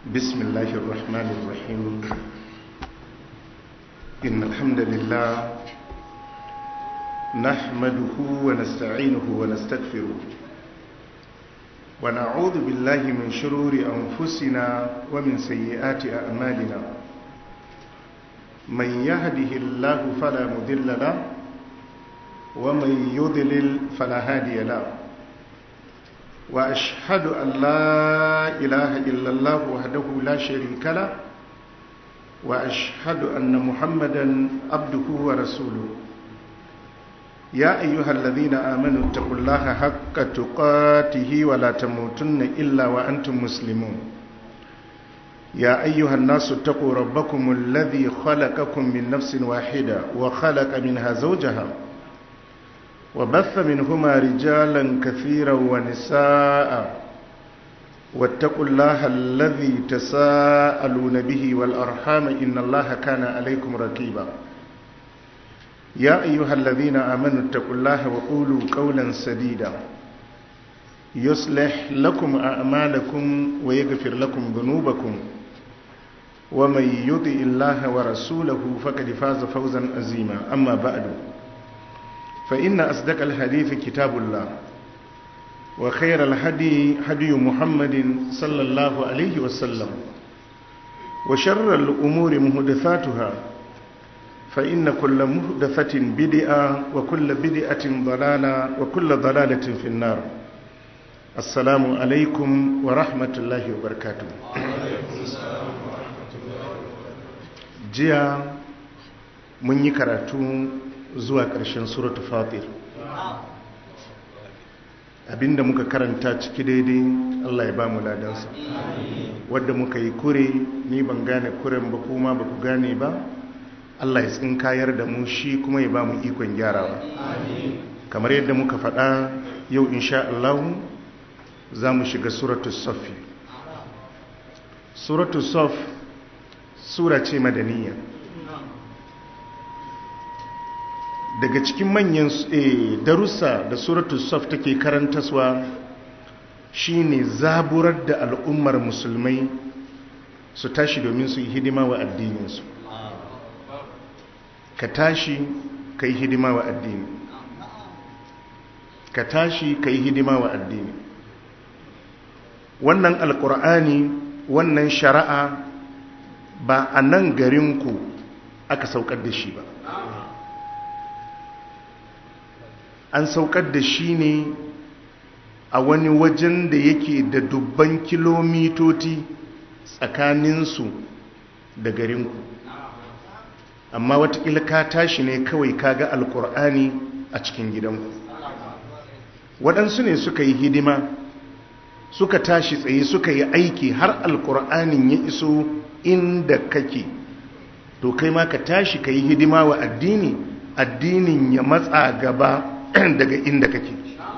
بسم الله الرحمن الرحيم إن الحمد لله نحمده ونستعينه ونستغفره ونعوذ بالله من شرور أنفسنا ومن سيئات أعمالنا من يهده الله فلا مضل له ومن يضلل فلا هادي له وأشهد أن لا إله إلا الله وحده لا شريك له وأشهد أن محمدا عبده ورسوله يا أيها الذين آمنوا اتقوا الله حق تقاته ولا تموتن إلا وأنتم مسلمون يا أيها الناس اتقوا ربكم الذي خلقكم من نفس واحدة وخلق منها زوجها وبث منهما رجالا كثيرا ونساء واتقوا الله الذي تساءلون به والأرحام إن الله كان عليكم ركيبا يا أيها الذين آمنوا اتقوا الله وقولوا قولا سديدا يصلح لكم أعمالكم ويغفر لكم ذنوبكم ومن يطع الله ورسوله فقد فاز فوزا عظيما أما بعد فإن أصدق الحديث كتاب الله وخير الهدي هدي محمد صلى الله عليه وسلم وشر الأمور مهدثاتها فإن كل مهدثة بدئة وكل بدئة ضلالة وكل ضلالة في النار السلام عليكم ورحمة الله وبركاته جيا من يكرتون zuwa ƙarshen suratu fatir abinda muka karanta ciki daidai Allah ya ba mu ladansa wadda muka yi kure ni ban gane kuren ba kuma ba ku gane ba Allah ya tsinkayar da mu shi kuma ya ba mu ikon gyarawa kamar yadda muka faɗa yau insha Allah za mu shiga suratu safi suratu saf sura ce madaniya daga cikin manyan darussa da suratu saf take karantaswa shine zaburar da al'ummar musulmai su tashi domin su yi hidima wa addininsu ka tashi ka yi hidima wa addini ka tashi ka yi hidima wa addini wannan alkur'ani wannan shari'a ba a nan garinku aka saukar da shi ba an saukar da shi ne a wani wajen da yake da dubban kilomitoci tsakaninsu da garinku amma watakila ka tashi ne kawai kaga alkur'ani a cikin gidanku waɗansu ne suka yi hidima suka tashi tsaye suka yi aiki har alkur'anin ya iso inda kake to kai ma ka tashi ka yi hidima wa addini addinin ya matsa gaba daga inda kake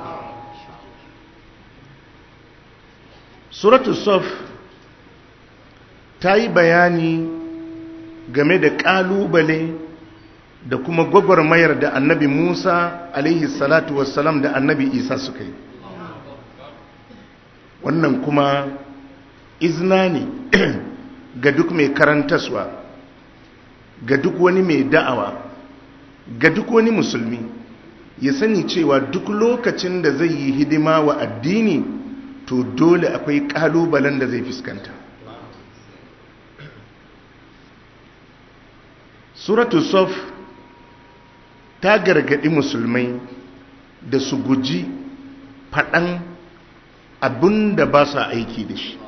suratul sof ta yi bayani game da ƙalubale da kuma gwagwarmayar da annabi musa alaihi salatu wassalam da annabi isa suka yi wannan kuma izna ne ga duk mai karantaswa ga duk wani mai da'awa ga duk wani musulmi ya sani cewa duk lokacin da zai yi hidima wa addini to dole akwai kalubalen da zai fuskanta suratu sof ta gargadi musulmai da su guji faɗan abin da ba sa aiki da shi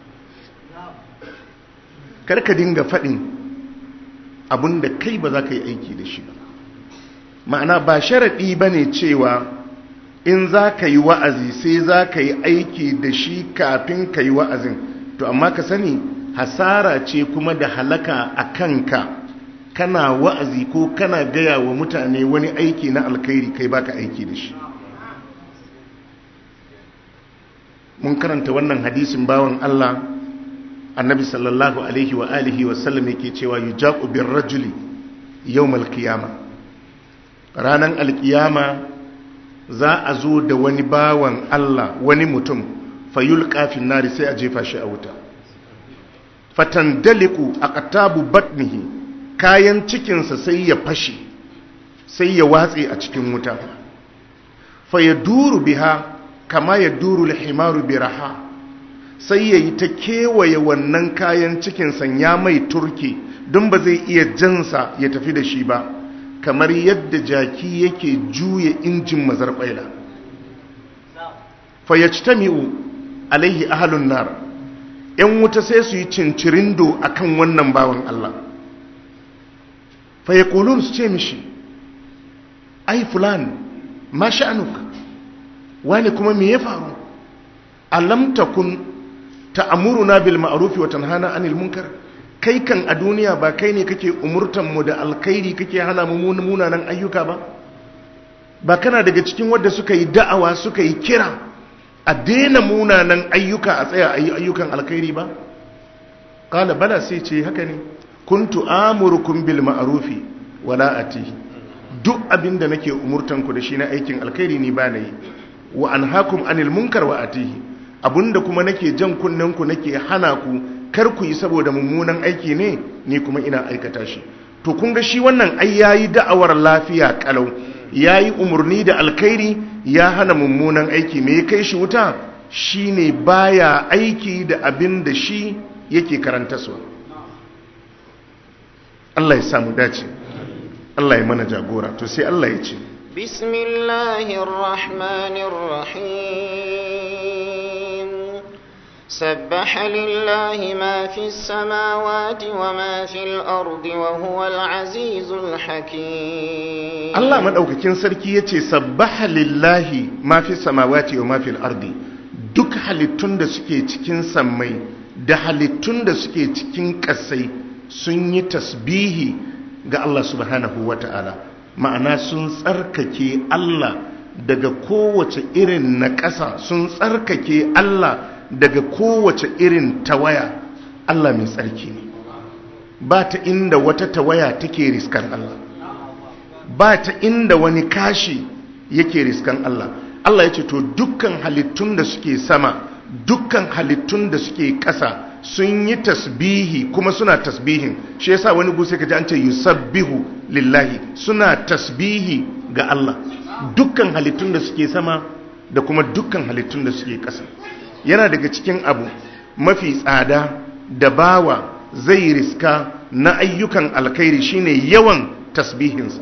karka dinga faɗin abin da kai ba za ka yi aiki da shi ba ma'ana ba sharaɗi ba ne cewa in za ka yi wa'azi sai za ka yi aiki da shi kafin ka yi wa'azin to amma ka sani hasara ce kuma da halaka a kanka kana wa'azi ko kana gaya wa mutane wani aiki na alkhairi kai baka aiki da shi mun karanta wannan hadisin bawan Allah annabi sallallahu alaihi wa alihi wa sallam yake cewa yujaqu bir rajuli yawmal qiyamah ranan alkiyama za a zo da wani bawan Allah wani mutum fayul kafin nari sai a jefa shi a wuta fatandaliku aqtabu batnihi kayan cikinsa sai ya fashe sai ya watse a cikin wuta fa yaduru biha kama yaduru al-himaru biraha sai yayi ta kewaye wannan kayan cikinsa ya mai turke don ba zai iya jansa ya tafi da shi ba kamar yadda jaki yake juya injin mazarbaila fa yajtami'u alaihi ahlun nar yan wuta sai su yi cincirindo akan wannan bawan Allah fa yaqulun su ce mishi ai fulan ma sha'anuka wani kuma me ya faru alam takun ta'muruna bil ma'ruf wa tanhana 'anil munkar kai kan a duniya ba kai ne kake umurtan mu da alkhairi kake hana mu munanan ayyuka ba ba kana daga cikin wanda suka yi da'awa suka yi kira a daina munanan ayyuka a tsaya a yi ayyukan alkhairi ba kala bala sai ce haka ne kuntu amurukum bil ma'rufi wala atihi duk abin da nake umurtan ku da shi na aikin alkhairi ni ba na yi wa anhaakum anil munkar wa atihi abinda kuma nake jan kunnen ku nake hana ku kar ku yi saboda mummunan aiki ne ni kuma ina aikata shi to kun ga shi wannan ai yayi da'awar lafiya kalau yayi umurni da alkhairi ya hana mummunan aiki me kai shi wuta shine baya aiki da abin da shi yake karanta su Allah ya samu dace Allah ya mana jagora to sai Allah ya ce bismillahir rahmanir rahim sabbaha lillahi ma fis samawati wa ma fil ardi wa huwal azizul hakim Allah madaukakin sarki yace sabbaha lillahi ma fis samawati wa ma fil ardi duk halittun da suke cikin sammai da halittun da suke cikin ƙasai sun yi tasbihi ga Allah subhanahu wa ta'ala ma'ana sun tsarkake Allah daga kowace irin na ƙasa sun tsarkake Allah daga kowace irin tawaya Allah mai tsarki ne ba ta inda wata tawaya take riskan Allah ba ta inda wani kashi yake riskan Allah Allah ya ce to dukkan halittun da suke sama dukkan halittun da suke ƙasa sun yi tasbihi kuma suna tasbihin shi yasa wani gusa kaji an ce yusabbihu lillahi suna tasbihi ga Allah dukkan halittun da suke sama da kuma dukkan halittun da suke ƙasa yana daga cikin abu mafi tsada da bawa zai riska na ayyukan alkhairi shine yawan tasbihinsa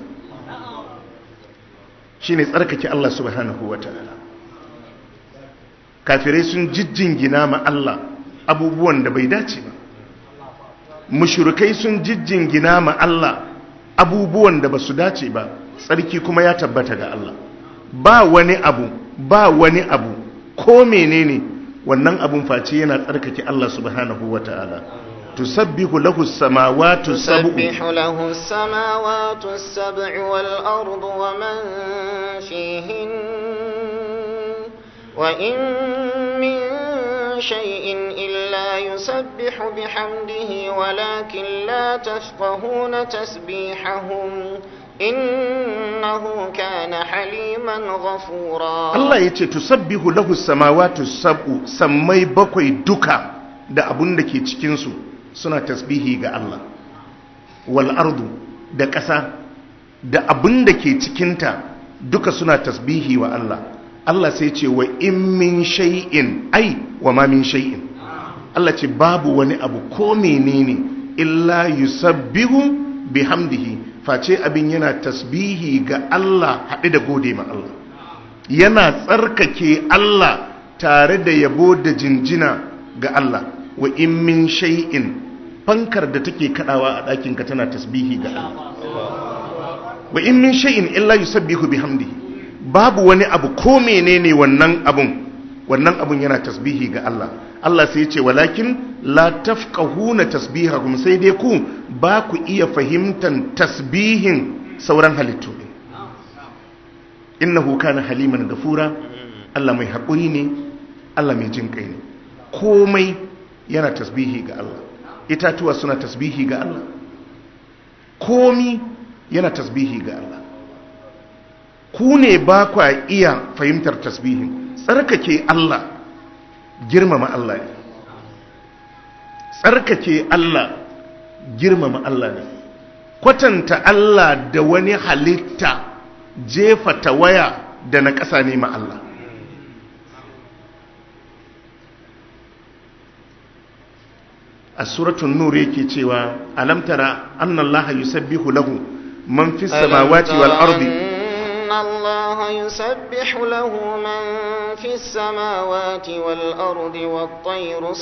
shine tsarkake Allah subhanahu wataala kafirai sun jijjingina ma Allah abubuwan da bai dace ba mushrikai sun jijjingina ma Allah abubuwan da ba su dace ba tsarki kuma ya tabbata ga Allah ba wani abu ba wani abu ko menene wannan abun face yana tsarkake Allah subhanahu wataala تسبح له السماوات السبع تسبح له السماوات السبع والأرض ومن فيهن وإن من شيء إلا يسبح بحمده ولكن لا تفقهون تسبيحهم إنه كان حليما غفورا الله يتي تسبح له السماوات السبع سمي بكوي دكا da abun da ke cikinsu suna tasbihi ga Allah wal ardu da ƙasa da abun da ke cikinta duka suna tasbihi wa Allah Allah sai ce wa in min shay'in ai wa ma min shay'in Allah ce babu wani abu ko menene illa yusabbihu bihamdihi face abin yana tasbihi ga Allah haɗe da gode ma Allah yana tsarkake Allah tare da yabo da jinjina ga Allah wa in min shay'in fankar da take kadawa a ɗakin ka tana tasbihi ga Allah wa in min shay'in illa yusabbihu bihamdihi babu wani abu ko menene wannan abun wannan abun yana tasbihi ga Allah Allah sai ya ce walakin la tafqahuna tasbihahum sai dai ku ba ku iya fahimtan tasbihin sauran halittu innahu kana haliman gafura Allah mai haƙuri ne Allah mai jin kai ne komai yana tasbihi ga Allah itatuwa suna tasbihi ga Allah komi yana tasbihi ga Allah ku ne ba kwa iya fahimtar tasbihin tsarkake Allah girmama Allah ne tsarkake Allah girmama Allah ne kwatanta Allah da wani halitta jefa tawaya da na ƙasa ne ma Allah a suratun nur yake cewa alam tara anna Allah yusabbihu lahu man fis samawati wal ardi أن الله يسبح له من في السماوات والأرض والطير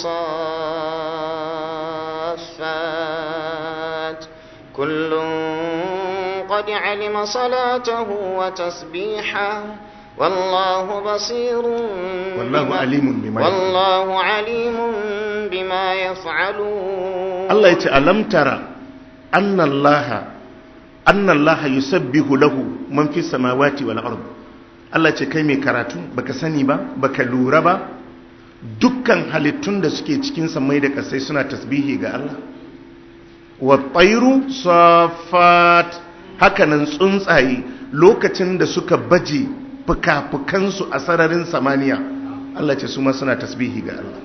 صافات كل قد علم صلاته وتسبيحه والله بصير والله بما- عليم بما يفعلون. والله عليم بما يفعلون Allah ya ce alam tara anna Allah anna Allah yusabbihu lahu man fi samawati wal ard Allah ce kai mai karatu baka sani ba baka lura ba dukkan halittun da suke cikin samai da kasai suna tasbihi ga Allah wa tayru safat hakanan tsuntsaye lokacin da suka baje fuka-fukansu a sararin samaniya Allah ce su ma suna tasbihi ga Allah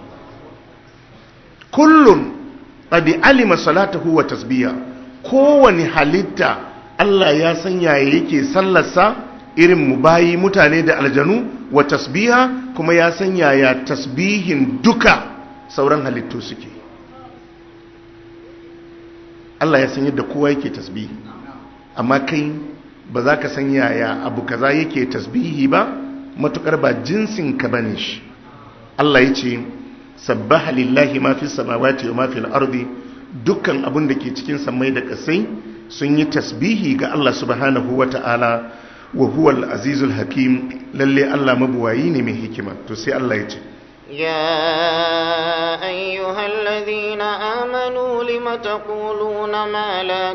kullun qad alima salatahu wa tasbiha kowani halitta Allah ya san yaya yake sallarsa irin mu bayi mutane da aljanu wa tasbiha kuma ya san yaya tasbihin duka sauran halittu suke Allah ya san yadda kowa yake tasbihi amma kai ba za ka san yaya abu kaza yake tasbihi ba matukar ba jinsin ka bane shi Allah ya ce sabbaha lillahi ma fi samawati wa ma fil ardi dukkan abun da ke cikin samai da kasai sun yi tasbihi ga Allah subhanahu wa ta'ala wa huwa al-azizul hakim lalle Allah mabuwayi ne mai hikima to sai Allah ya ce يا أيها الذين آمنوا لم تقولون ما لا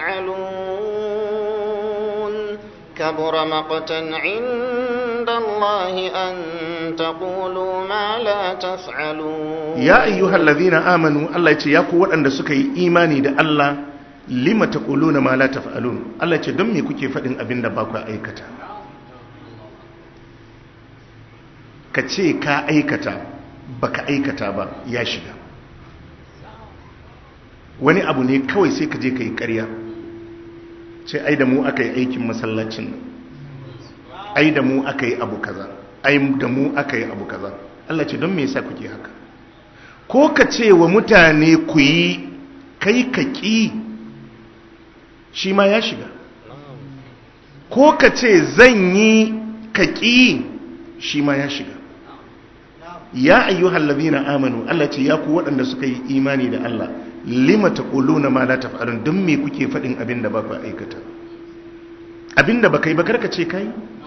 تفعلون كبر مقتا عند الله أن تقولوا ما لا تفعلون ya ayyuhal ladhina amanu Allah ya ce ya ku waɗanda suka yi imani da Allah lima taquluna ma la taf'alun Allah ya ce don me kuke faɗin abin da ba ku aikata ka ce ka aikata baka aikata ba ya shiga wani abu ne kawai sai ka je ka yi ƙarya ce ai da mu aka yi aikin masallacin nan ai da mu aka yi abu kaza ai da mu aka yi abu kaza Allah ce don me yasa kuke haka ko ka ce wa mutane ku yi kai ka ƙi shi ma ya shiga ko ka ce zan yi ka ƙi shi ma ya shiga ya ayyuhal ladina amanu Allah ce ya ku waɗanda suka yi imani da Allah lima taquluna ma la taf'alun don me kuke faɗin abin da ba ku aikata abin da baka yi ba karka ce kai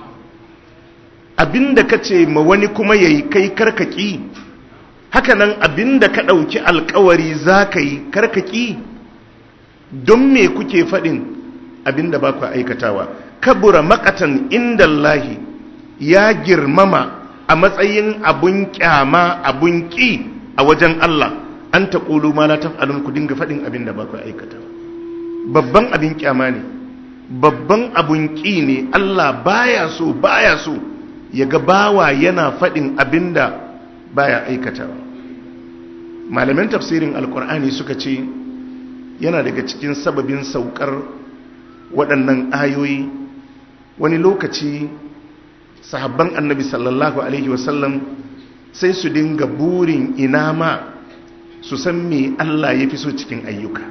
abin da ka ce ma wani kuma yayi kai karka ƙi hakanan abin da ka ɗauki alkawari za ka yi karka ƙi don me kuke faɗin abin da ba ku aikatawa kabura makatan inda Allahi ya girmama a matsayin abun kyama abun ƙi a wajen Allah an ta ƙulu ma la taf'alun ku dinga faɗin abin da ba ku aikata babban abin kyama ne babban abun ƙi ne Allah baya so baya so ya ga bawa yana faɗin abin da baya aikatawa malaman tafsirin alkur'ani suka ce yana daga cikin sababin saukar waɗannan ayoyi wani lokaci sahabban annabi sallallahu alaihi wasallam sai su dinga burin ina ma su san me Allah ya fi so cikin ayyuka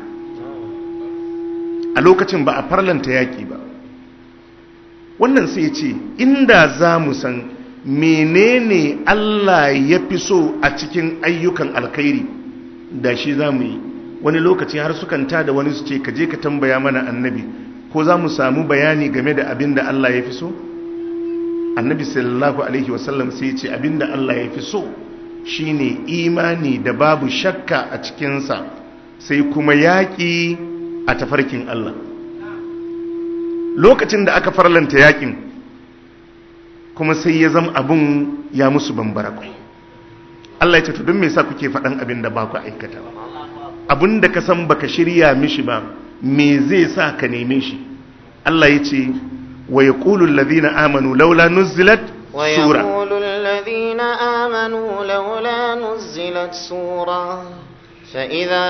a lokacin ba a farlanta yaƙi ba wannan sai ce inda za mu san menene Allah ya fi so a cikin ayyukan alkhairi da shi za mu yi wani lokaci har sukan da wani su ce ka je ka tambaya mana annabi ko za mu samu bayani game da abin da Allah ya fi so annabi sallallahu alaihi wasallam sai ce abin da Allah ya fi so shine imani da babu shakka a cikinsa sai kuma yaƙi a tafarkin Allah lokacin da aka farlanta yaƙin kuma sai ya zama abun ya musu bambara kwai Allah ya ce to don me yasa kuke faɗan abin da ba ku aikata abin da ka san baka shirya mishi ba me zai sa ka neme shi Allah ya ce wa yaqulu alladhina amanu laula nuzilat sura ويقول الذين آمنوا لولا نزلت سورة فإذا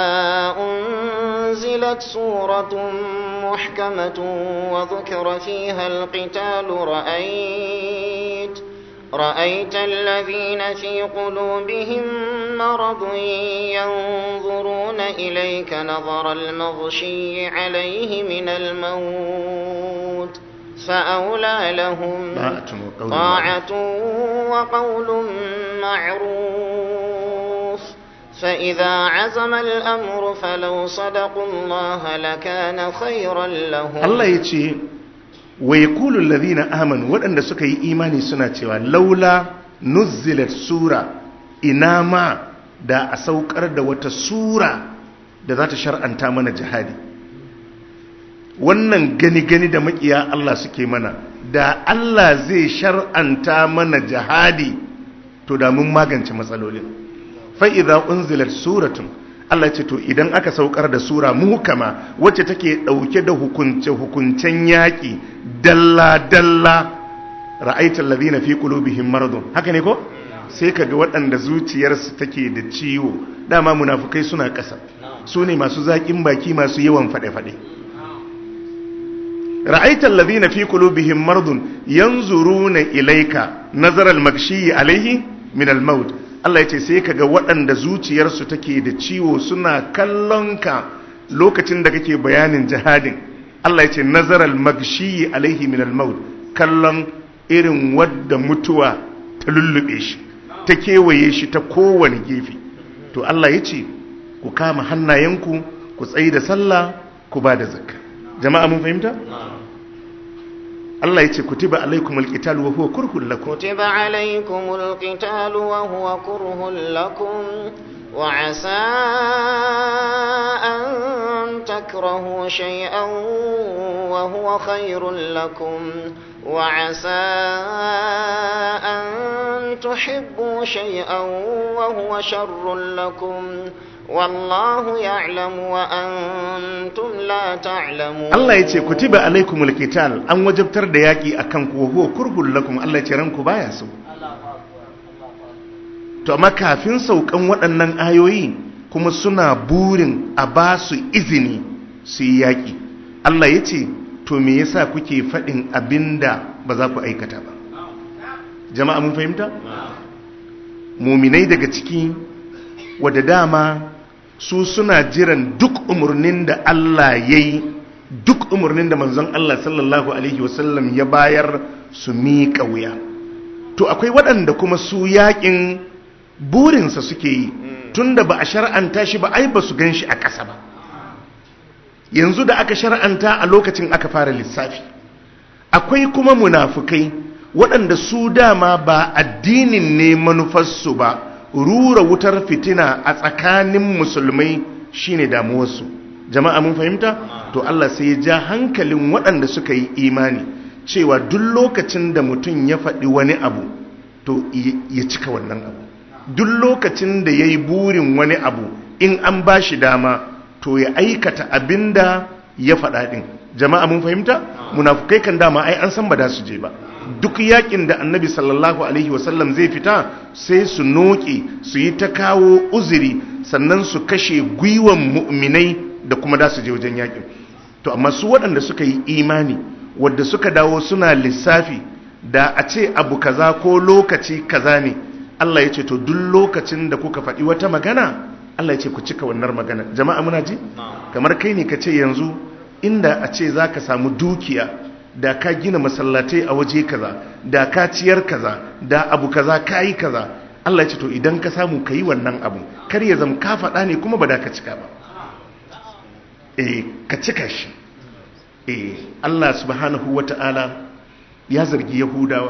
أنزلت سورة محكمة وذكر فيها القتال رأيت رأيت الذين في قلوبهم مرض ينظرون إليك نظر المغشي عليه من الموت فأولى لهم طاعة وقول معروف فإذا عزم الأمر فلو صدقوا الله لكان خيرا لهم Allah ya ce wa yaqulu alladhina amanu waɗanda suka yi imani suna cewa laula nuzzilat sura ina ma da a saukar da wata sura da za ta shar'anta mana jihadi wannan gani gani da makiya Allah suke mana da Allah zai shar'anta mana jihadi to da mun magance matsalolin fa idza unzilat suratun Allah ce to idan aka saukar da sura muhkama wacce take dauke da hukunce hukuncen yaki dalla dalla ra'aita alladhina fi qulubihim maradun haka ne ko sai kaga waɗanda zuciyarsu take da ciwo dama munafukai suna ƙasa su ne masu zaƙin baki masu yawan faɗe-faɗe ra'aita alladhina fi qulubihim maradun yanzuruna ilayka nazara al-maghshi alayhi min al-maut Allah ya ce sai ka ga waɗanda zuciyarsu take da ciwo suna kallon ka lokacin da kake bayanin jihadin Allah ya ce nazaral magshi alaihi min al-maut kallon irin wadda mutuwa ta lullube shi ta kewaye shi ta kowane gefe to Allah ya ce ku kama hannayenku ku tsayi da sallah ku ba da zakka jama'a mun fahimta Allah ya ce kutiba alaikum alqital wa huwa kurhun lakum كتب عليكم القتال وهو كره لكم وعسى أن تكرهوا شيئا وهو خير لكم وعسى أن تحبوا شيئا وهو شر لكم والله يعلم وأنتم لا تعلمون Allah ya ce kutiba alaikumul qital an wajabtar da yaki akan ku wa huwa kurhul lakum Allah ya ce ranku baya so to amma kafin saukan waɗannan ayoyi kuma suna burin a ba su izini su yi yaki Allah ya ce to me yasa kuke faɗin abinda ba za ku aikata ba jama'a mun fahimta muminai daga ciki wadda dama su suna jiran duk umarnin da Allah ya yi duk umarnin da manzon Allah sallallahu Alaihi wasallam ya bayar su miƙa wuya to akwai waɗanda kuma su yaƙin burinsa suke yi tun da ba a shar'anta shi ba ai ba su gan shi a ƙasa ba yanzu da aka shar'anta a lokacin aka fara lissafi akwai kuma munafukai waɗanda su dama ba addinin ne manufarsu ba rura wutar fitina a tsakanin musulmai shine damuwarsu jama'a mun fahimta to Allah sai ya ja hankalin waɗanda suka yi imani cewa duk lokacin da mutum ya faɗi wani abu to ya cika wannan abu duk lokacin da ya yi burin wani abu in an ba shi dama to ya aikata abinda ya faɗa ɗin jama'a mun fahimta munafukai kan dama ai an san ba da su je ba duk yakin da annabi sallallahu alaihi wasallam zai fita sai su noke su yi ta kawo uzuri sannan su kashe gwiwan mu'minai da kuma da su je wajen yakin to amma su waɗanda suka yi imani wadda suka dawo suna lissafi da a ce abu kaza ko lokaci kaza ne Allah ya ce to duk lokacin da kuka faɗi wata magana Allah ya ce ku cika wannan magana jama'a muna ji kamar kai ne ka ce yanzu inda a ce za ka samu dukiya da ka gina masallatai a waje kaza da ka ciyar kaza da abu kaza ka yi kaza Allah ya ce to idan ka samu ka yi wannan abu kar ya zama ka faɗa ne kuma ba da ka cika ba eh ka cika shi eh Allah subhanahu wata'ala ya zargi yahudawa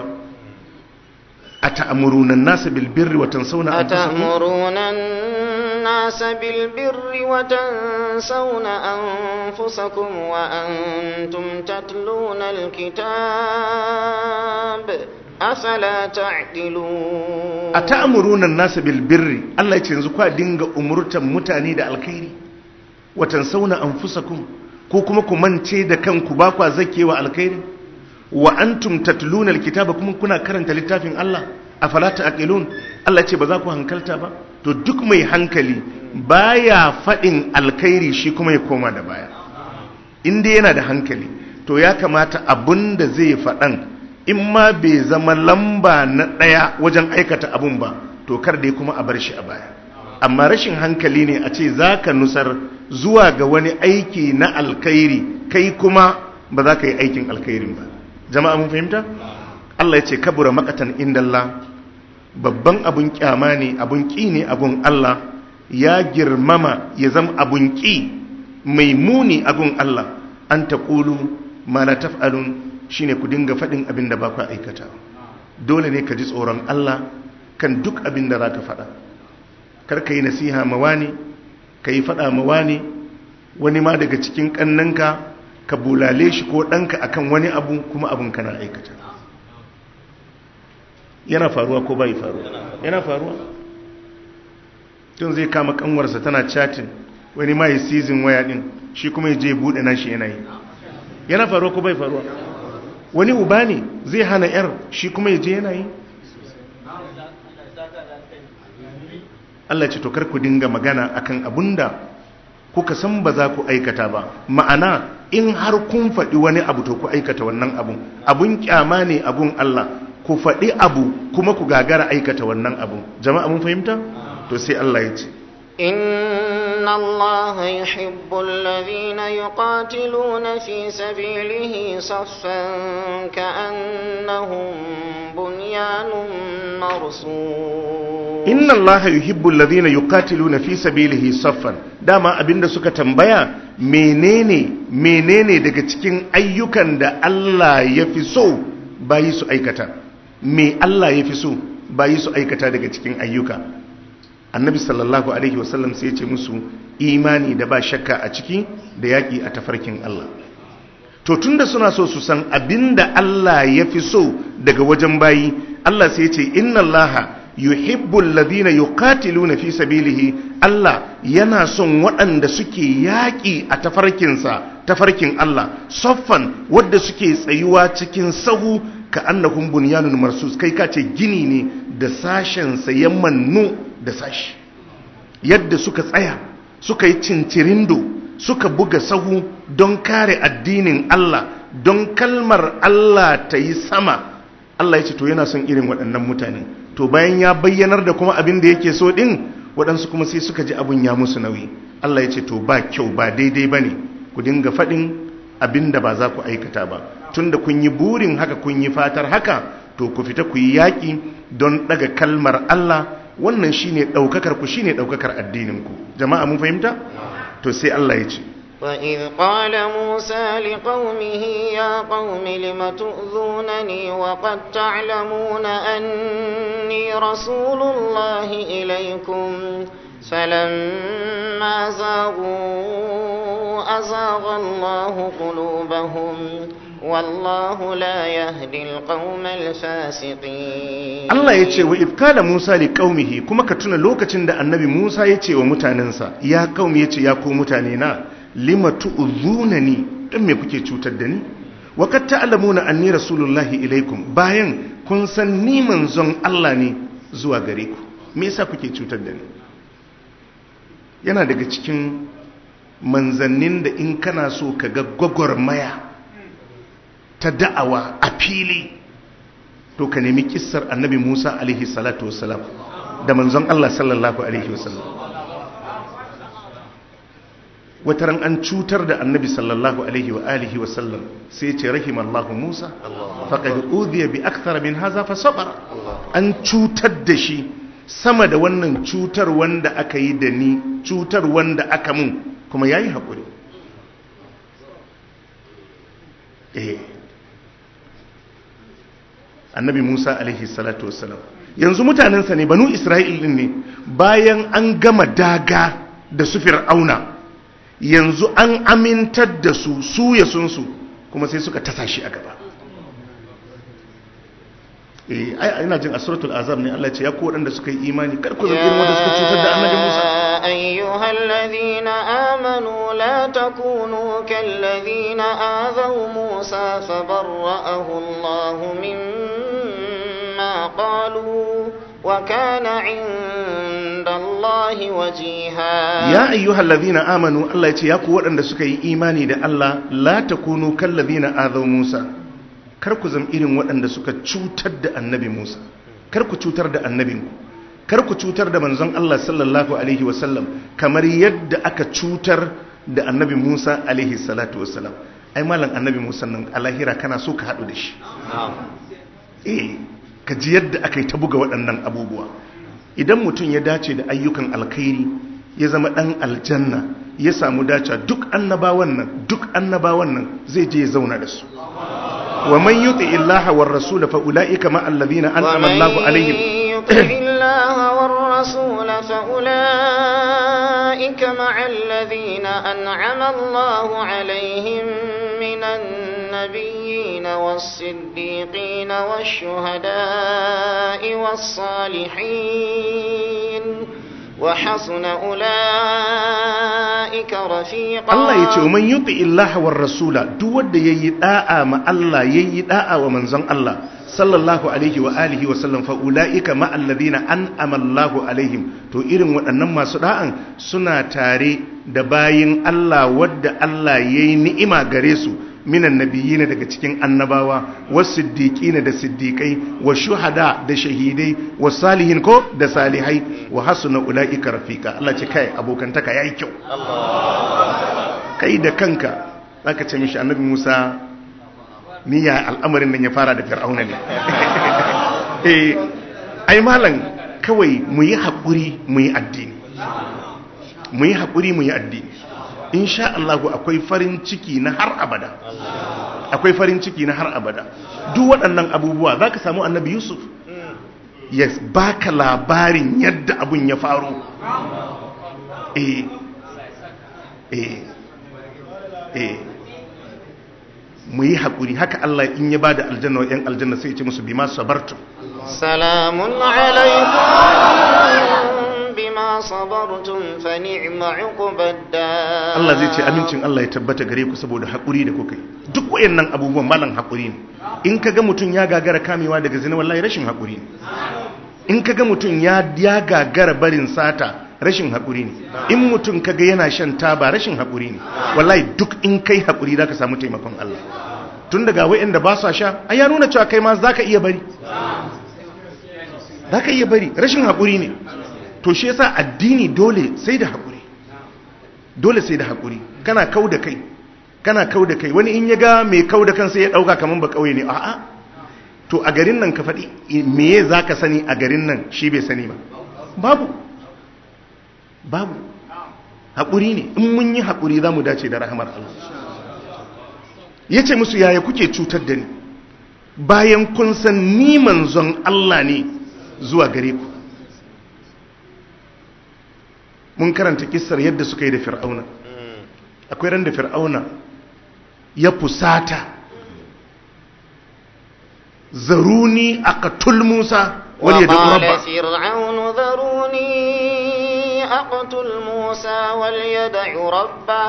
أتأمرون الناس بالبر وتنسون أنفسكم أتأمرون الناس بالبر وتنسون أنفسكم وأنتم تتلون الكتاب أفلا تعقلون أتأمرون الناس بالبر الله يتنزكوا دينغ أمرتا متاني دا الخير وتنسون أنفسكم كوكما كمان تيدا كان كباكوا زكي والخير wa antum tatluna alkitaba kuma kuna karanta littafin Allah afala ta'qilun Allah ce ba za ku hankalta ba to duk mai hankali baya faɗin alkhairi shi kuma ya koma da baya inda yana da hankali to ya kamata abun da zai faɗan in ma bai zama lamba na ɗaya wajen aikata abun ba to kar dai kuma a bar shi a baya amma rashin hankali ne a ce za ka nusar zuwa ga wani aiki na alkhairi kai kuma ba za ka yi aikin alkhairin ba jama'a mun fahimta Allah ya ce kabura makatan indallah babban abun kyama ne abun ƙi ne abun Allah ya girmama ya zama abun ƙi mai muni abun Allah an ta ƙulu ma la taf'alun shine ku dinga faɗin abin da ba ku aikata dole ne ka ji tsoron Allah kan duk abin da za ka faɗa kar ka yi nasiha ma wani ka yi faɗa ma wani wani ma daga cikin ƙannanka ka bulale shi ko ɗanka akan wani abu kuma abin kana aikata yana faruwa ko bai faruwa yana faruwa tun zai kama kanwarsa tana chatting wani ma yi season waya din shi kuma ya je bude nashi yana yi yana faruwa ko bai faruwa wani uba ne zai hana yar shi kuma ya je yana yi Allah ce to kar ku dinga magana akan abunda kuka san ba za ku aikata ba ma'ana in har kun faɗi wani abu to ku aikata wannan abun abun kyama ne abun Allah ku faɗi abu kuma ku gagara aikata wannan abu jama'a mun fahimta to sai Allah ya ce إن الله يحب الذين يقاتلون في سبيله صفا كأنهم بنيان مرصوص inna allaha yuhibbu alladhina yuqatiluna fi sabilihi saffan dama abinda suka tambaya menene menene daga cikin ayyukan da Allah ya fi so bayi su aikata me Allah ya fi so bayi su aikata daga cikin ayyuka annabi sallallahu alaihi wasallam sai ya ce musu imani da ba shakka a ciki da yaki a tafarkin Allah to tunda suna so su san abinda Allah ya fi so daga wajen bayi Allah sai ya ce inna allaha yuhibbu alladhina yuqatiluna fi sabilihi Allah yana son waɗanda suke yaƙi a tafarkinsa tafarkin Allah soffan wadda suke tsayuwa cikin sahu ka annahum bunyanun marsus kai ka ce gini ne da sashen sa ya mannu da sashi yadda suka tsaya suka yi cincirindo suka buga sahu don kare addinin Allah don kalmar Allah ta yi sama Allah ya ce to yana son irin waɗannan mutane to bayan ya bayyanar da kuma abin da yake so din waɗansu kuma sai suka ji abin ya musu nauyi Allah ya ce to ba kyau ba daidai ba ne ku dinga faɗin abin da ba za ku aikata ba tun da kun yi burin haka kun yi fatar haka to ku fita ku yi yaƙi don ɗaga kalmar Allah wannan shine ɗaukakar ku shine ɗaukakar addinin ku jama'a mun fahimta to sai Allah ya ce وإذ قال موسى لقومه يا قوم لم تؤذونني وقد تعلمون أني رسول الله إليكم فلما زاغوا أزاغ الله قلوبهم والله لا يهدي القوم الفاسقين Allah ya ce wa ifkala Musa li qaumihi kuma ka tuna lokacin da annabi Musa ya ce wa mutanensa ya qaumi ya ce ya ku mutane na lima tu'zunani dan me kuke cutar da ni wa kad ta'lamuna anni rasulullahi ilaikum bayan kun san ni manzon Allah ne zuwa gare ku me yasa kuke cutar da ni yana daga cikin manzannin da in kana so ka ga gwagwarmaya ta da'awa a fili to ka nemi kissar annabi Musa alaihi salatu wassalam da manzon Allah sallallahu alaihi wasallam wataran an cutar da annabi sallallahu alaihi wa alihi wasallam sai ce rahimallahu Musa faqad udhiya bi akthar min hadha fa sabara an cutar da shi sama da wannan cutar wanda aka yi da ni cutar wanda aka mun kuma yayi hakuri eh annabi Musa alaihi salatu wassalam yanzu mutanensa ne banu Isra'il din ne bayan an gama daga da su fir'auna yanzu an amintar da su su ya sun su kuma sai suka tasa shi a gaba eh ai ina jin a suratul azab ne Allah ya ce ya ku wadanda suka yi imani kar ku zargi wanda suka cutar da annabi Musa أيها الذين آمنوا لا تكونوا كالذين آذوا موسى فبرأه الله مما قالوا وكان عند الله وجيها ya ayyuhal ladhina amanu Allah ya ce ya ku waɗanda suka yi imani da Allah la takunu kal ladhina azaw Musa kar ku zama irin waɗanda suka cutar da annabi Musa kar ku cutar da annabinku kar ku cutar da manzon Allah sallallahu alaihi wasallam kamar yadda aka cutar da annabi Musa alaihi salatu wasallam ai malam annabi Musa nan a lahira kana so ka haɗu da shi eh ka ji yadda aka yi ta buga waɗannan abubuwa idan mutum ya dace da ayyukan alkhairi ya zama ɗan aljanna ya samu dace duk annabawan nan duk annabawan nan zai je ya zauna da su wa man yuti illaha war rasul fa ulaika ma alladhina an'ama Allahu alaihim يطع الله والرسول فأولئك مع الذين أنعم الله عليهم من النبيين والصديقين والشهداء والصالحين وحسن أولئك رفيقا Allah ya ce wa man yuti illaha war rasula duk wanda yayi da'a ma Allah yayi da'a wa manzon Allah sallallahu alaihi wa alihi wa sallam fa ulaika ma alladhina an'ama Allahu alaihim to irin waɗannan masu da'an suna tare da bayin Allah wadda Allah yayi ni'ima gare su minan nabiyina daga cikin annabawa was siddiqina da siddiqai wa shuhada da shahidai wa salihin ko da salihai wa hasuna ulaika rafika Allah ce kai abokantaka yayi kyau kai da kanka zaka ce mishi annabi Musa niyya al'amarin nan ya fara da fir'auna ne eh ai malam kawai mu yi haƙuri mu yi addini mu yi haƙuri mu yi addini insha Allah akwai farin ciki na har abada akwai farin ciki na har abada duk waɗannan abubuwa za ka samu annabi yusuf ya baka labarin yadda abun ya faru eh eh eh mu yi haƙuri haka Allah in ya ba da aljanna wa 'yan aljanna sai ya ce musu bi ma sabartu سلام عليكم بما صبرتم فنعم عقب الدار Allah zai ce amincin Allah ya tabbata gare ku saboda haƙuri da kuka yi duk wayannan abubuwan malan haƙuri ne in kaga mutum ya gagara kamewa daga zina wallahi rashin haƙuri ne in kaga mutum ya ya gagara barin sata rashin haƙuri ne in mutum kaga yana shan taba rashin haƙuri ne wallahi duk in kai haƙuri zaka samu taimakon Allah tun daga wayanda ba sa sha ai ya nuna cewa kai ma zaka iya bari zaka iya bari rashin haƙuri ne to shi yasa addini dole sai da haƙuri dole sai da haƙuri kana kau da kai kana kau da kai wani in ya ga mai kau da kansa ya ɗauka kamar ba ƙauye ne a'a to a garin nan ka faɗi meye za ka sani a garin nan shi bai sani ba babu babu haƙuri ne in mun yi haƙuri za mu dace da rahamar Allah ya ce musu yaya kuke cutar da ni bayan kun san ni manzon Allah ne zuwa gare ku mun karanta kissar yadda suka yi da fir'auna akwai ran da fir'auna ya fusata zaruni aqtul musa wal yad'u وقال rabba فرعون ذروني أقتل موسى وليدع ربه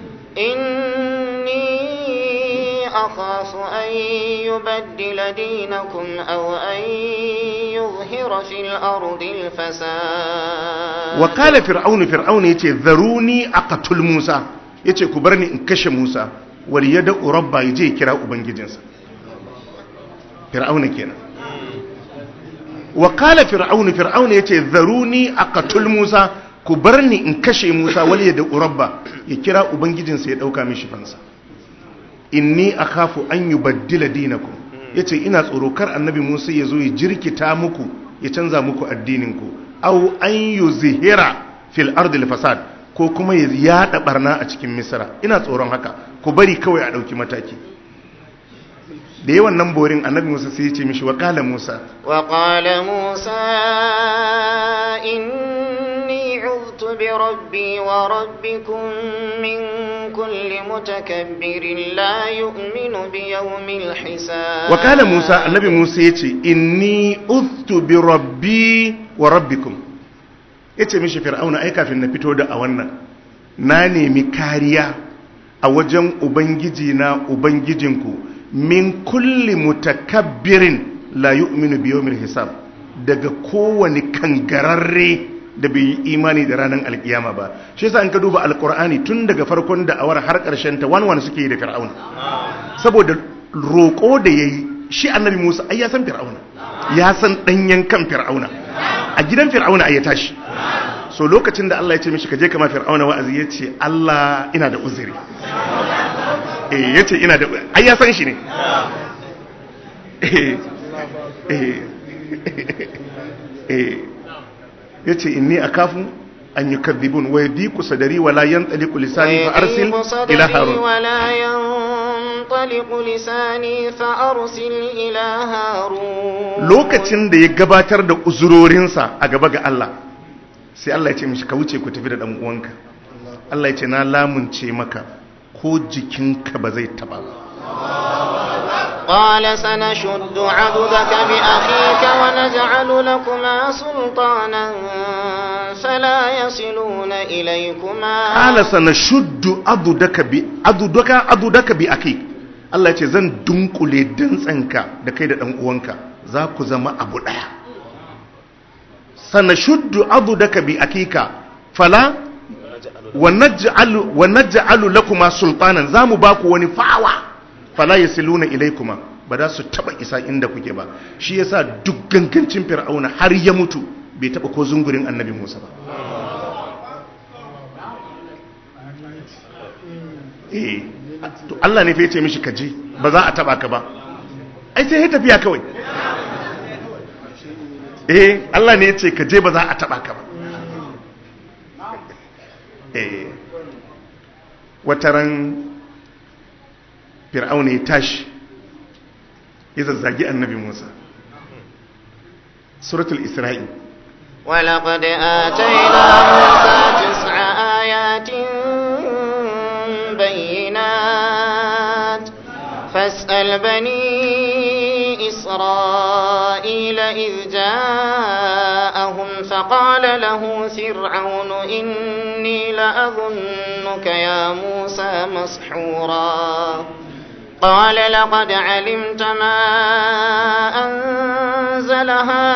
إني أخاف أن يبدل دينكم أو أن يظهر في الأرض الفساد wa kala fir'aunu fir'aunu yace zaruni aqtul musa yace ku bar ni in kashe musa wal yad'u rabba yaje ya kira ubangijinsa fir'auna kenan wa kala fir'aunu fir'aunu yace zaruni aqtul musa ku bar ni in kashe musa wal yad'u rabba ya kira ubangijinsa ya dauka mishi fansa inni akhafu an yubaddila dinakum yace ina tsoro kar annabi musa ya zo ya jirkita muku ya canza muku addininku aw an yuzhira fil ardi fasad ko kuma ya yada barna a cikin misra ina tsoron haka ku bari kawai a dauki mataki da yawan nan borin annabi musa sai ya ce mishi wa qala musa وقال موسى إني عذت بربي وربكم من كل متكبر لا يؤمن بيوم الحساب wa qala musa annabi musa yace inni uthtu bi rabbi wa rabbikum yace mishi fir'auna ai kafin na fito da a wannan na nemi kariya a wajen ubangiji na ubangijinku min kulli mutakabbirin la yu'minu bi yawmil hisab daga kowane kangararre da bai yi imani da ranar alkiyama ba shi yasa in ka duba alkur'ani tun daga farkon da awar har karshen ta wani wani suke yi da fir'auna saboda roƙo da yayi shi annabi Musa ai ya san fir'auna ya san danyen kan fir'auna a gidan fir'auna ai ya tashi so lokacin da Allah ya ce mishi ka je kama fir'auna wa'azi ya ce Allah ina da uzuri eh ya ce ina da ai ya san shi ne eh eh eh ya ce inni akafu an yi kadhibun wa yadiku sadari wala yantaliqu lisani fa arsil ila harun ولا ينطلق لساني فأرسل إلى هارون lokacin da ya gabatar da uzurorinsa a gaba ga Allah sai Allah ya ce mishi ka wuce ku tafi da dan uwanka Allah ya ce na lamunce maka ko jikinka ba zai taba ba قال سنشد عضدك بأخيك ونجعل لكما سلطانا فلا يصلون إليكما qala sanashuddu adudaka bi adudaka adudaka bi akik Allah ya ce zan dunkule dantsanka da kai da dan uwanka za ku zama abu daya sanashuddu adudaka bi akika fala wa naj'alu wa naj'alu lakuma sultanan zamu baku wani fawa fala yasiluna ilaykuma ba za su taba isa inda kuke ba shi yasa duk gangancin fir'auna har ya mutu bai taba ko zungurin annabi Musa ba eh to Allah ne fa yace mishi kaje ba za a taba ka ba ai sai ya tafiya kawai eh Allah ne yace kaje ba za a taba ka ba eh wataran fir'auna ya tashi ya zazzagi annabi Musa suratul isra'i ولقد آتينا موسى تسع آيات بينات فاسأل بني إسرائيل إذ جاءهم فقال له فرعون إني لأظنك يا موسى مسحورا قال لقد علمت ما أنزل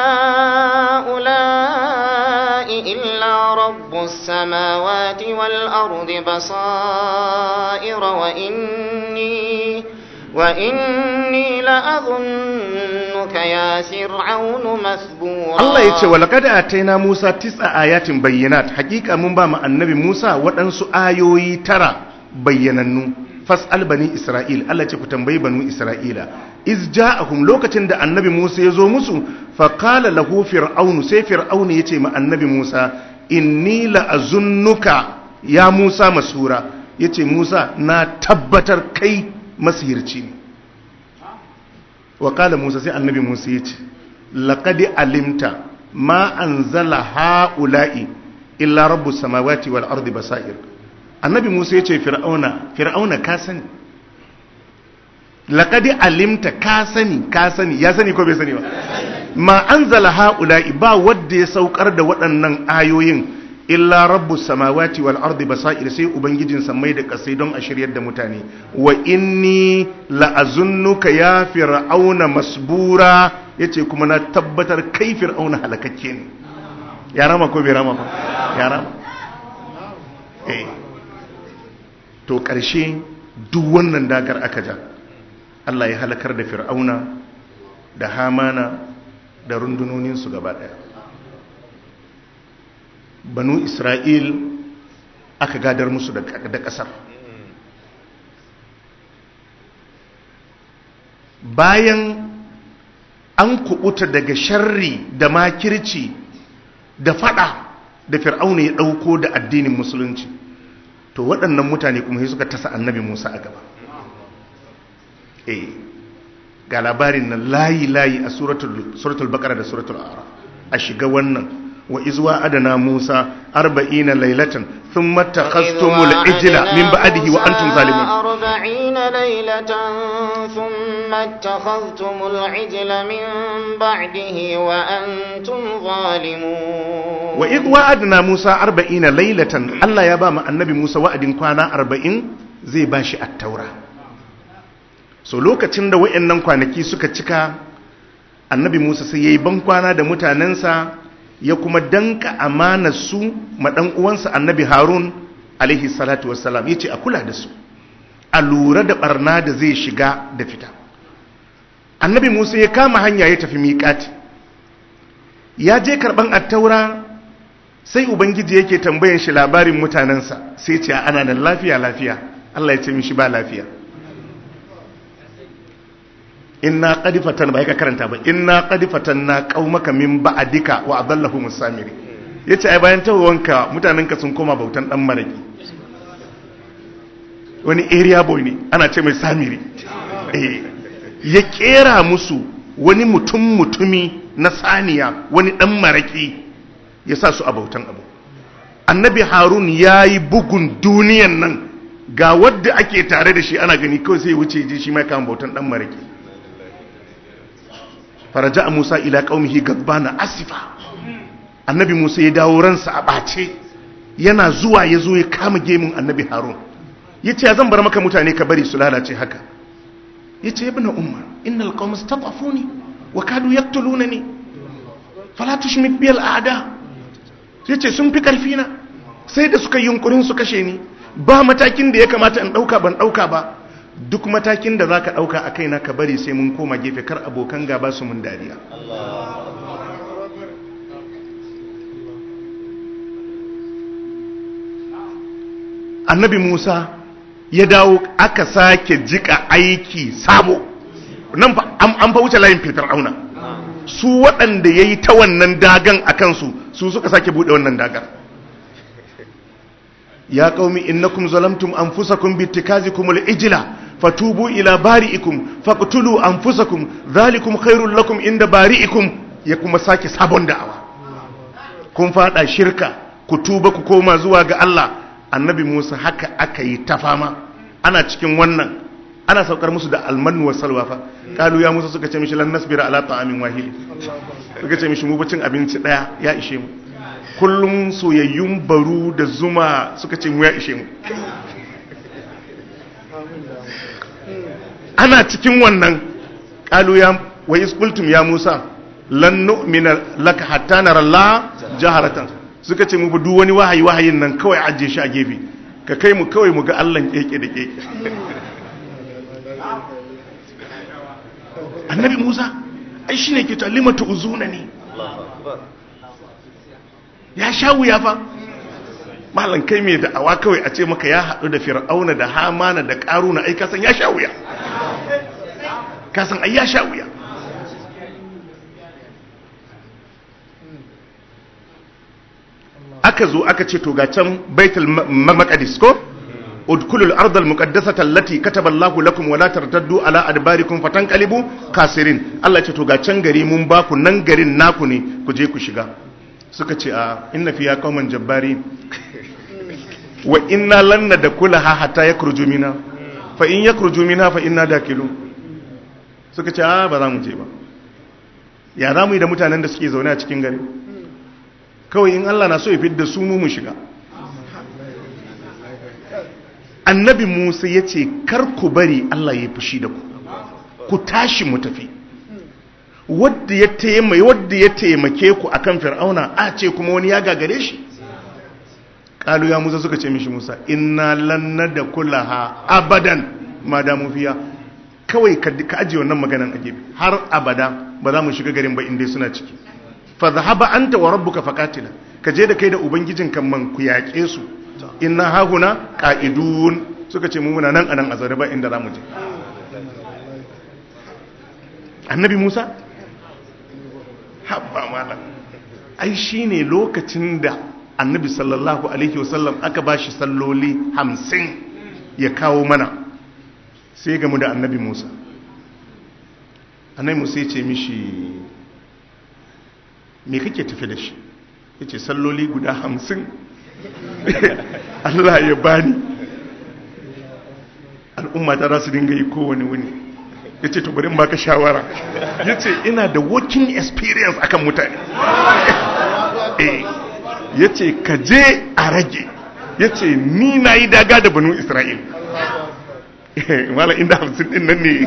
هؤلاء إلا رب السماوات والأرض بصائر وإني وإني لأظنك يا فرعون مثبورا Allah ya ce wa laqad ataina Musa tis'a ayatin bayyinat hakika mun ba mu annabi Musa waɗansu ayoyi tara bayyanannu fas'al bani Isra'il Allah ce ku tambayi banu Isra'ila iz ja'ahum lokacin da annabi Musa ya zo musu fa qala lahu fir'aun sai fir'aun ya ce ma annabi Musa inni la'azunnuka ya Musa masura yace Musa na tabbatar kai masihirci ne wa qala Musa sai annabi Musa ya ce laqad alimta ma anzala haula'i illa rabbus samawati wal ardi basair annabi Musa ya ce fir'auna fir'auna ka sani laqad alimta ka sani ka sani ya sani ko bai sani ba ma anzala haula'i ba wanda ya saukar da waɗannan ayoyin illa rabbus samawati wal ardi basair sai ubangijin samai da kasai don a shiryar da mutane wa inni la'azunnuka ya fir'auna masbura yace kuma na tabbatar kai fir'auna halakakke ne ya rama ko bai rama ba ya rama eh to karshe duk wannan dagar aka ja Allah ya halakar da fir'auna da hamana da rundunoninsu gaba daya banu isra'il aka gadar musu da ƙasar bayan an kubuta daga sharri da makirci da fada da fir'auna ya ɗauko da addinin musulunci to waɗannan mutane kuma sai suka tasa annabi musa a gaba eh ga labarin nan layi-layi a suratul bakara da suratul ara a shiga wannan wa izwa adana musa arba'ina lailatan thumma takhastumul ijla min ba'dihi wa antum zalimun arba'ina lailatan thumma takhastumul ijla min ba'dihi wa antum zalimun wa izwa adana musa arba'ina lailatan Allah ya ba mu annabi musa wa'adin kwana arba'in zai bashi at-taura so lokacin da wayannan kwanaki suka cika annabi musa sai yayi ban kwana da mutanensa ya kuma danka amanar su ma dan uwansa annabi harun alaihi salatu wassalam yace a kula da su a lura da barna da zai shiga da fita annabi musa ya kama hanya ya tafi miƙati ya je karɓan attaura sai ubangiji yake tambayan shi labarin mutanensa sai ce ana da lafiya lafiya allah ya ce mishi ba lafiya inna qadifatan ba ka karanta ba inna qadifatan na qaumaka min ba'dika wa adallahu musamiri yace ai bayan tawanka mutanenka sun koma bautan dan maraki wani area boy ne ana ce mai samiri eh ya kera musu wani mutum mutumi na saniya wani dan maraki ya sa su a bautan abu annabi harun ya yi bugun duniyan nan ga wadda ake tare da shi ana gani kawai sai wuce ji shi mai kama bautan dan maraki faraja musa ila qaumihi gadbana asifa annabi musa ya dawo ransa a bace yana zuwa ya zo ya kama gemun annabi harun ya ce zan bar maka mutane ka bari su lalace haka ya ce ibn umar innal qawma istatafuni wa kadu yaqtulunani fala tushmit bil a'da ya ce sun fi karfi na sai da suka yunkurin su kashe ni ba matakin da ya kamata in dauka ban dauka ba duk matakin da zaka dauka a kaina ka bari sai mun koma gefe kar abokan gaba su mun dariya annabi Musa ya dawo aka sake jika aiki sabo nan an fa wuce layin fir'auna su waɗanda ya yi ta wannan dagan a kansu su suka sake buɗe wannan dagar ya qaumi innakum zalamtum anfusakum bittikazikum al-ijla fatubu ila bari'ikum faqtulu anfusakum dhalikum khairul lakum inda bari'ikum ya kuma sake sabon da'awa kun fada shirka ku tuba ku koma zuwa ga Allah annabi Musa haka aka yi ta fama ana cikin wannan ana saukar musu da almanu wa salwa fa kalu ya Musa suka ce mishi lan nasbira ala ta'amin wahid suka ce mishi mu bacin abinci daya ya ishe mu kullum soyayyun baru da zuma suka ce mu ya ishe mu ana cikin wannan kalu ya wa isqultum ya Musa lan nu'mina laka hatta nara Allah jaharatan suka ce mu bi duk wani wahayi wahayin nan kawai ajiye shi a gefe ka kai mu kawai mu ga Allah keke da keke annabi Musa ai shine ke ta limatu uzuna ne ya sha wuya fa malam kai mai da'awa kawai a ce maka ya haɗu da fir'auna da hamana da ƙaruna ai kasan ya sha wuya kasan ai ya sha wuya aka zo aka ce to ga can baitul maqdis ko udkhulul ardh al muqaddasata allati kataba Allahu lakum wa la tartaddu ala adbarikum fatanqalibu kasirin Allah ya ce to ga can gari mun ba ku nan garin naku ne ku je ku shiga suka ce a inna fiya qauman jabbari wa inna lan nadkhulaha hatta yakhruju minha fa in yakhruju minha fa inna dakilun suka ce a ba za mu je ba ya za mu yi da mutanen da suke zaune a cikin gari kawai in Allah na so ya fidda su mu mu shiga annabi Musa ya ce kar ku bari Allah ya fushi da ku ku tashi mu tafi wadda ya taimake wadda ya taimake ku akan fir'auna a ce kuma wani ya gagare shi kalu ya Musa suka ce mishi Musa inna lan nadkhulaha abadan ma da mu fiya kawai ka ajiye wannan maganan a gefe har abada ba za mu shiga garin ba inda suna ciki fa zahaba anta wa rabbuka faqatila ka je da kai da ubangijin kan man ku yaƙe su inna hahuna qa'idun suka ce mu muna nan anan a zaure ba inda zamu je annabi Musa habba malam ai shine lokacin da annabi sallallahu alaihi wasallam aka bashi salloli 50 ya kawo mana sai gamu da annabi Musa annabi Musa ya ce mishi me kake tafi da shi ya ce salloli guda hamsin Allah ya bani al'umma ta su dinga yi kowane wuni ya ce tubarin baka shawara ya ce ina da working experience akan mutane ya ce ka je a rage ya ce ni na yi daga da banu isra'il mala inda hamsin din nan ne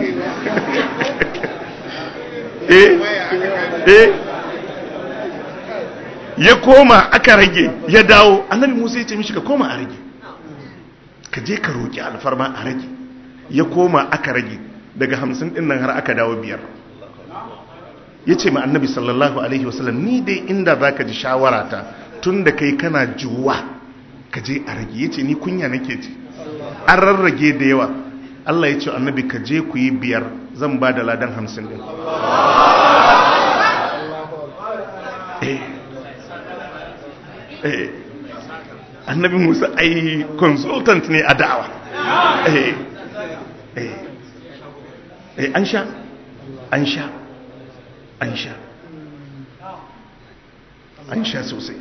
eh eh ya koma aka rage ya dawo annabi musa ya ce mishi ka koma a rage ka je ka roƙi alfarma a rage ya koma aka rage daga hamsin ɗin nan har aka dawo biyar ya ce ma annabi sallallahu alaihi wasallam ni dai inda za ka ji shawarata tun da kai kana juwa ka je a rage ya ce ni kunya nake ji an rarrage da yawa Allah ya ce annabi ka je ku yi biyar zan ba da ladan hamsin ɗin annabi musa ai consultant ne a da'awa an sha an sha an sha an sha sosai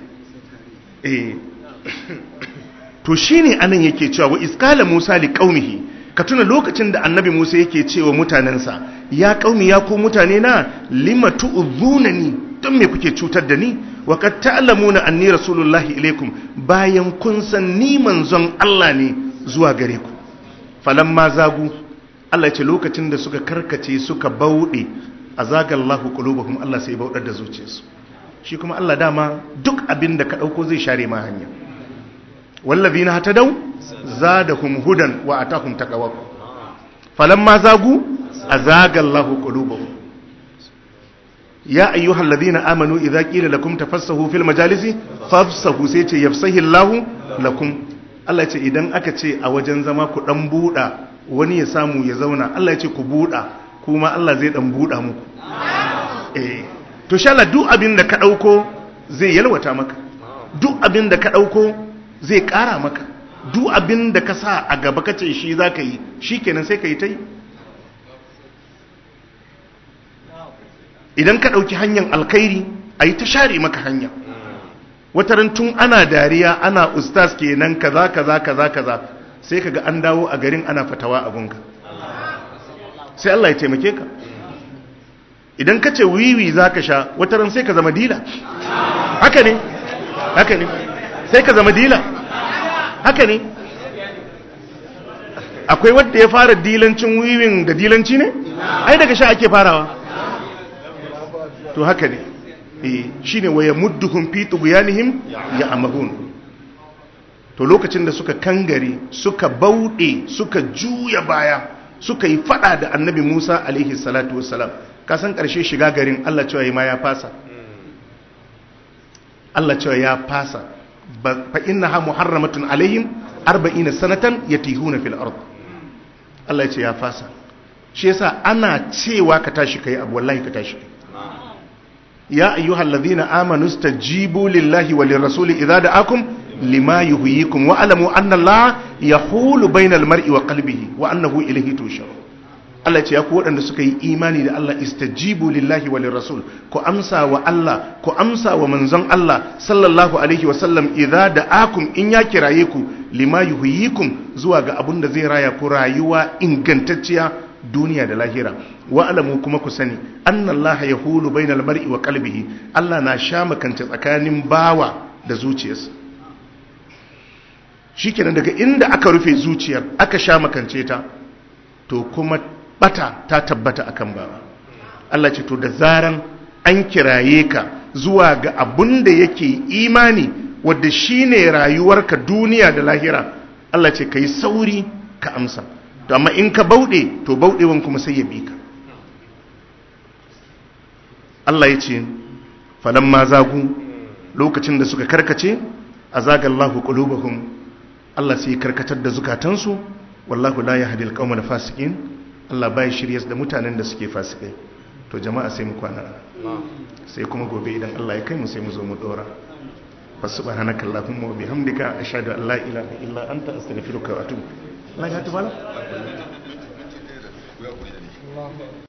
to shine anan yake cewa wa iskala musa li qaumihi ka tuna lokacin da annabi musa yake cewa mutanensa ya qaumi ya ku mutane na lima tu'dhunani don me kuke cutar da ni wa kad ta'lamuna anni rasulullahi ilaikum bayan kun san ni manzon Allah ne zuwa gare ku falamma zagu Allah ce lokacin da suka karkace suka bauɗe azagallahu qulubahum Allah sai bauɗar da zuciyarsu shi kuma Allah dama duk abin da ka ɗauko zai share ma hanya wallazina hatadaw zadahum hudan wa atahum taqwa falamma zagu azagallahu qulubahum ya ayyuhal ladina amanu idza qila lakum tafassahu fil majalisi fafsahu sai ce yafsahi Allahu lakum Allah ce idan aka ce a wajen zama ku dan buda wani ya samu ya zauna Allah ya ce ku buda kuma Allah zai dan buda muku eh to sha Allah duk abin da ka dauko zai yalwata maka duk abin da ka dauko zai kara maka duk abin da ka sa a gaba kace shi zaka yi shikenan sai ka yi ta yi idan ka ɗauki hanyar alkhairi a yi ta share maka hanya wataran tun ana dariya ana ustaz kenan kaza kaza kaza kaza sai kaga an dawo a garin ana fatawa abunka sai Allah ya taimake ka idan ka ce wiwi za ka sha wataran sai ka zama dila haka ne haka ne sai ka zama dila haka ne akwai wadda ya fara dilancin wiwin da dilanci ne ai daga sha ake farawa to haka ne shi ne waya mudduhun fi tuguyanihim ya amahun to lokacin da suka kangare suka bauɗe suka juya baya suka yi fada da annabi musa alaihi salatu wassalam kasan ƙarshe shiga garin allah cewa ma ya fasa allah cewa ya fasa fa inna ha muharramatun alaihim arba'ina sanatan yatihuna fil ard allah ya ce ya fasa shi yasa ana cewa ka tashi kai abu wallahi ka tashi kai يا أيها الذين آمنوا استجيبوا لله وللرسول إذا دعاكم لما يهيكم واعلموا أن الله يحول بين المرء وقلبه وأنه إليه تشرون Allah ce ya ku waɗanda suka yi imani da Allah istajibu lillahi wa lirrasul ku amsa wa Allah ku amsa wa manzon Allah sallallahu alaihi wa sallam idza da'akum in ya kiraye ku lima yuhyikum zuwa ga abun da zai raya ku rayuwa ingantacciya duniya da lahira wa alamu kuma ku sani annallaha yahulu bainal mar'i wa qalbihi Allah na sha makance tsakanin bawa da zuciyarsa shikenan daga inda aka rufe zuciyar aka sha makance ta to kuma bata ta tabbata akan bawa Allah ce to da zaran an kiraye ka zuwa ga abun da yake imani wadda shine rayuwarka duniya da lahira Allah ce kai sauri ka amsa to amma in ka bauɗe to bauɗewan kuma sai ya bi ka Allah ya ce falan ma zagu lokacin da suka karkace a zagallahu qulubahum Allah sai karkatar da zukatansu wallahu la yahdil qaumal fasiqin Allah bai shiryas da mutanen da suke fasikai to jama'a sai mu kwana sai kuma gobe idan Allah ya kai mu sai mu zo mu dora fasubhanaka allahumma wa bihamdika ashhadu an la ilaha illa anta astaghfiruka wa atubu Allah ya tubala